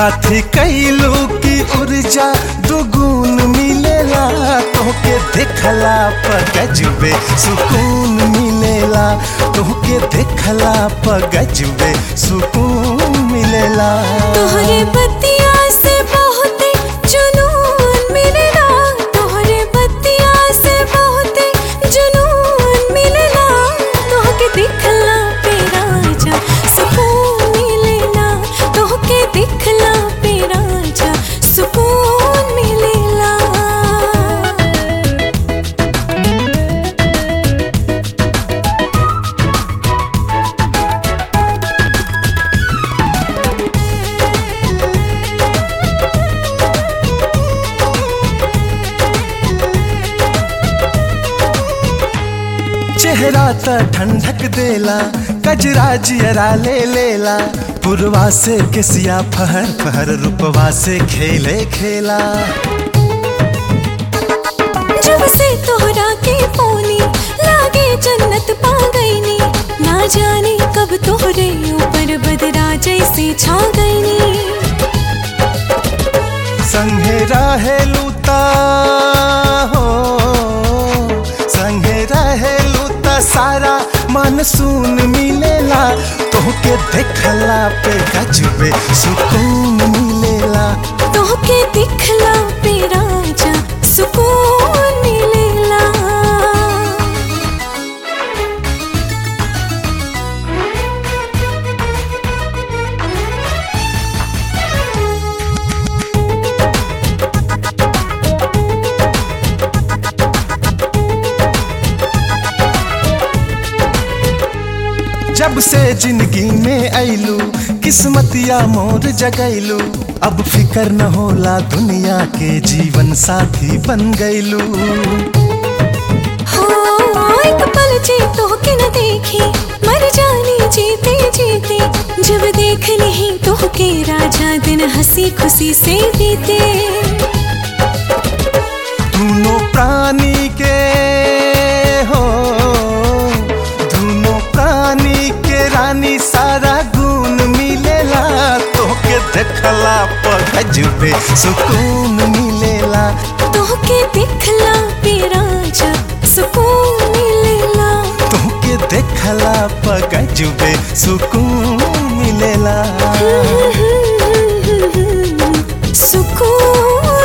काथी कैलू की ऊर्जा दुगुन मिलेला तोहके देखला पर गजबे सुकून मिलेला तोहके देखला पर गजबे सुकून मिलेला तोहरे बतिया से बहुते जुनून मिलेला तोहरे बतिया से बहुते जुनून मिलेला तोहके दिखला पे राजा सुकून मिलेला तोहके दिखला पे राजा सुकून मिलेला चेहरा त ठंडक देला कजरा जियरा ले लेला पुरवा से किसिया फहर फहर रूपवा से खेले खेला जब से तोहरा के पोनी लागे जन्नत पा गईनी ना जाने कब तोहरे ऊपर बदरा जैसे छा गईनी संगे रहेलू ता हो संगे रहेलू ता सारा मानसून मिलेला तोहके देखला पे गजबे सुकून मिलेला तोहके दिखला पे राजा सुकून मिलेला जब से जिंदगी में ऐलू किस्मतिया मोर जगैलू अब फिकर न होला दुनिया के जीवन साथी बन गैलू हो एक पल जी तोहके न देखी मर जानी जीते जीते जब देख ली तोहके राजा दिन हंसी खुशी से बीते दोनों प्राणी के हो दोनों प्राणी के रानी सारा गुण मिलेला तोहके देखला पर गजबे सुकून मिलेला तोहके दिखला पे राजा सुकून मिलेला तोहके देखला पर गजबे सुकून मिलेला सुकून